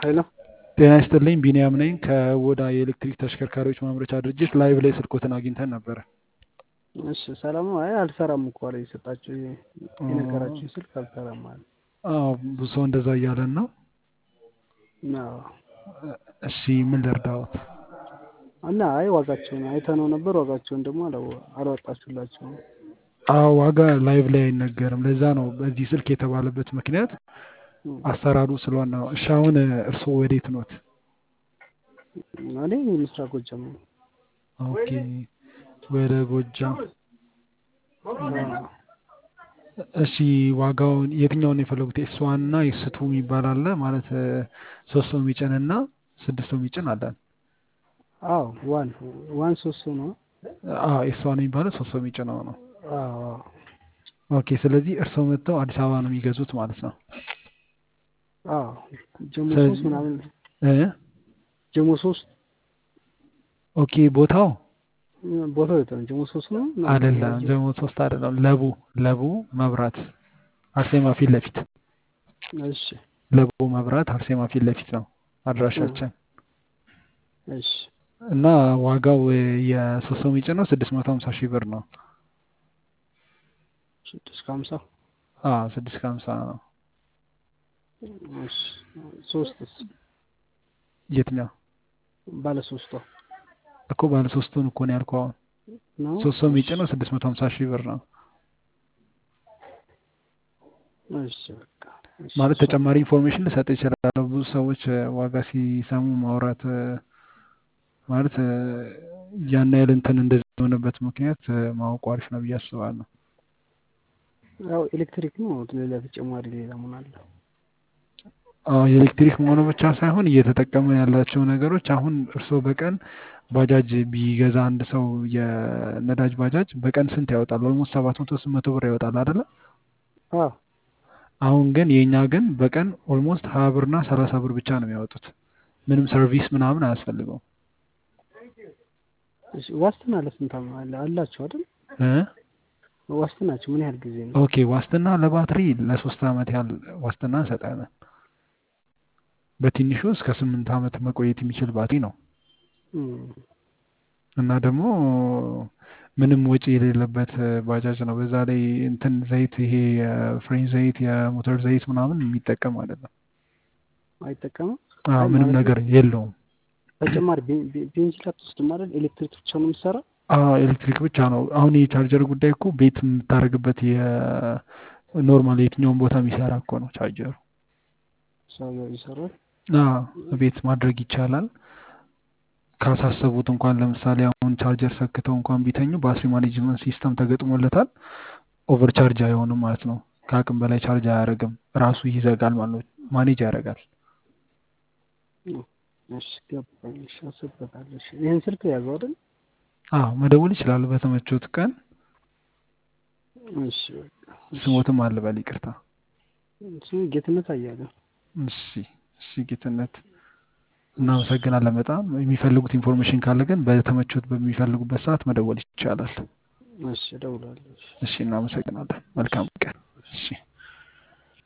ሄሎ ጤና ይስጥልኝ ቢኒያም ነኝ ከወዳ የኤሌክትሪክ ተሽከርካሪዎች ማምረቻ ድርጅት ላይቭ ላይ ስልኮትን አግኝተን ነበረ። እሺ ሰላም ነው። አይ አልሰራም እኮ አለ የሰጣችሁ የነገራችሁ ስልክ አልሰራም አለ። አዎ ብዙ ሰው እንደዛ እያለን ነው። አዎ እሺ ምን ልርዳዎት? እና አይ ዋጋቸውን አይተነው ነበር። ዋጋቸውን ደግሞ አላወ- አላወጣችሁላቸውም። አዎ ዋጋ ላይቭ ላይ አይነገርም። ለዛ ነው በዚህ ስልክ የተባለበት ምክንያት አሰራሩ ስለሆነ ነው። እሺ አሁን እርስዎ ወዴት ኖት? እኔ ምስራቅ ጎጃም ነው። ኦኬ ወደ ጎጃም። አዎ። እሺ ዋጋውን የትኛውን ነው የፈለጉት? ኤስ ዋን እና ኤስ ቱ የሚባል አለ ማለት ሶስት ሰው የሚጭን እና ስድስት ሰው የሚጭን አለን። አዎ ዋን ዋን ሶስት ሰው ነው። አዎ ኤስ ዋን የሚባለው ሶስት ሰው የሚጭነው ነው። አዎ አዎ። ኦኬ ስለዚህ እርስዎ መጥተው አዲስ አበባ ነው የሚገዙት ማለት ነው። አዎ ጀሞ ስለዚህ- ሶስት ምናምን እ ጀሞ ሶስት ኦኬ ቦታው ቦታው የት ነው? ጀሞ ሶስት ነው አይደለም ጀሞ ሶስት አይደለም ለቡ ለቡ መብራት አርሴማ ፊት ለፊት እሺ ለቡ መብራት አርሴማ ፊት ለፊት ነው አድራሻችን እሺ እና ዋጋው የሶስት ሰው የሚጭነው ስድስት መቶ ሀምሳ ሺህ ብር ነው። ስድስት ከሀምሳ አዎ ስድስት ከሀምሳ ነው። እሺ ሶስትስ የትኛው ባለ ሶስቷ እኮ ባለ ሶስቱን እኮ ነው ያልኩህ። አሁን ነው ሶስት ሰው የሚጭነው ስድስት መቶ ሀምሳ ሺህ ብር ነው። እሺ በቃ እሺ ማለት እሷ- ተጨማሪ ኢንፎርሜሽን ልሰጥ ይችላለሁ። ብዙ ሰዎች እ፣ ዋጋ ሲሰሙ ማውራት እ፣ ማለት እ፣ ያን ያህል እንትን እንደዚህ የሆነበት ምክንያት እ፣ ማወቁ አሪፍ ነው ብዬ አስባለሁ። ያው ኤሌክትሪክ ነው። ሌላ ተጨማሪ ሌላ ምን አለ? አዎ የኤሌክትሪክ መሆኑ ብቻ ሳይሆን እየተጠቀመ ያላቸው ነገሮች አሁን እርስዎ በቀን ባጃጅ ቢገዛ አንድ ሰው የነዳጅ ባጃጅ በቀን ስንት ያወጣል? ኦልሞስት ሰባት መቶ ስምንት መቶ ብር ያወጣል አይደለ? አዎ አሁን ግን የእኛ ግን በቀን ኦልሞስት ሀያ ብርና ሰላሳ ብር ብቻ ነው የሚያወጡት። ምንም ሰርቪስ ምናምን አያስፈልገውም እሺ ዋስትና ለስንት ዓመት አለ አላችሁ አይደል? እ ዋስትናችሁ ምን ያህል ጊዜ ነው? ኦኬ ዋስትና ለባትሪ ለሶስት ዓመት ያህል ዋስትና እንሰጣለን። በትንሹ እስከ ስምንት ዓመት መቆየት የሚችል ባትሪ ነው እም፣ እና ደግሞ ምንም ወጪ የሌለበት እ፣ ባጃጅ ነው። በዛ ላይ እንትን ዘይት ይሄ የፍሬን ዘይት የሞተር ዘይት ምናምን የሚጠቀም አይደለም። አይጠቀምም? አዎ አይ ምንም ማለት ነገር የለውም። ተጨማሪ ቤ- ቤ- ቤንዚን አትወስድም አይደል? ኤሌክትሪክ ብቻ ነው የምትሰራው? አዎ ኤሌክትሪክ ብቻ ነው። አሁን የቻርጀር ጉዳይ እኮ ቤት የምታደርግበት የኖርማል የትኛውን ቦታ የሚሰራ እኮ ነው ቻርጀሩ። ሰውየው ይሰራል። አዎ ቤት ማድረግ ይቻላል። ካሳሰቡት እንኳን ለምሳሌ አሁን ቻርጀር ሰክተው እንኳን ቢተኙ ባትሪ ማኔጅመንት ሲስተም ተገጥሞለታል። ኦቨር ቻርጅ አይሆንም ማለት ነው። ከአቅም በላይ ቻርጅ አያደርግም። ራሱ ይዘጋል ማለት ነው። ማኔጅ ያደርጋል። እሺ ገባኝ። እሺ አስቤበታለሁ። እሺ ይሄን ስልክ ያዘው አይደል? አዎ መደወል ይችላሉ በተመቾት ቀን። እሺ በቃ እሺ። ስሞትም አልበል ይቅርታ። እሱ ጌትነት አያሌው። እሺ እሺ ጌትነት እናመሰግናለን በጣም የሚፈልጉት ኢንፎርሜሽን ካለ ግን በተመቾት በሚፈልጉበት ሰዓት መደወል ይቻላል። እሺ እደውላለሁ። እሺ። እሺ እናመሰግናለን። መልካም ቀን። እሺ